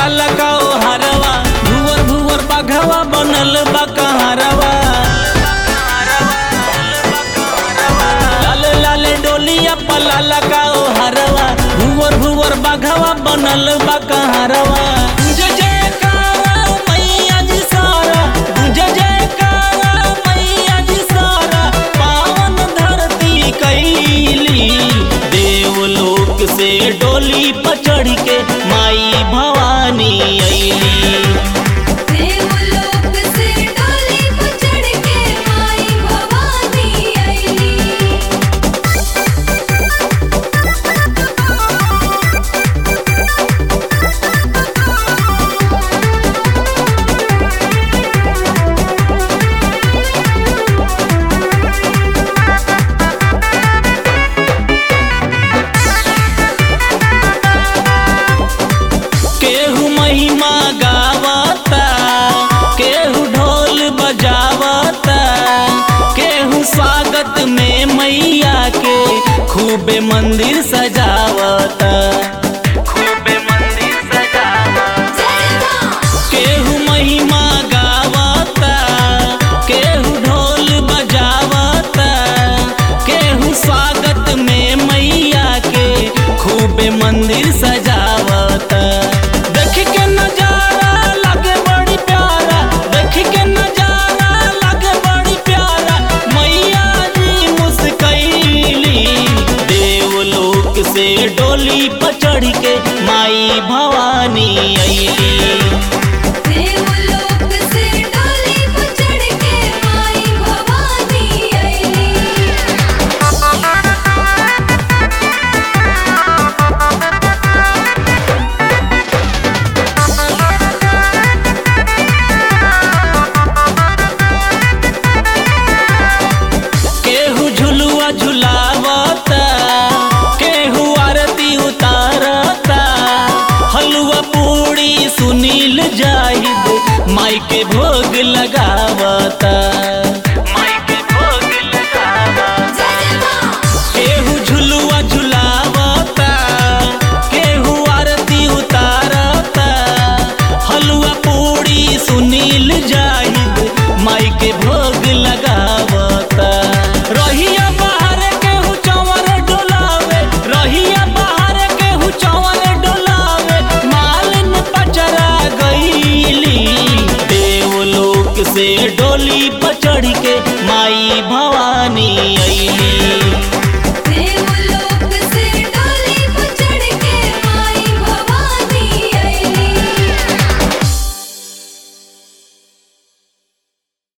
लाल का ओ हरवा भुवर भुवर बाघवा बनल बा कहारवा लाल लाल डोलिया पलाल का ओ हरवा भुवर भुवर बाघवा बनल बा कहारवा जय जयकारा मैया जी सारा जय जयकारा मैया जी सारा पावन धरती कैली देवलोक से डोली पर चढ़ के माई भवानी अइली देवलोक से डोली पर चढ़ के माई भवानी आईली केहू महिमा गावता केहू ढोल बजावता केहू स्वागत में मैया के खूबे मंदिर सजावता खूबे मंदिर सजावता जय मां केहू महिमा गावता केहू ढोल बजावता केहू स्वागत में मैया के खूबे मंदिर सजावता देख के नजारा लगे बड़ी प्यारा देख के नजारा लगे बड़ी प्यारा मैया जी मुस्कैली देवलोक से डोली पर चढ़ के माई भवानी अइली देवलोक से डोली पर चढ़ के माई भवानी आईली केहू झुलुआ झुलावता केहू आरती उतारता हलुआ पूड़ी सुनील जाहिद माई के भोग लगावता माई के भोग लगावता जय मां केहू झुलुआ झुलावता केहू आरती उतारता हलुआ पूड़ी सुनील जाहिद माई के भोग लगावता रहिया बाहर केहू चंवर डोलावे रहिया बाहर केहू चंवर डोलावे मालिन पचरा गईली देवलोक से डोली पर चढ़ के माई भवानी अइली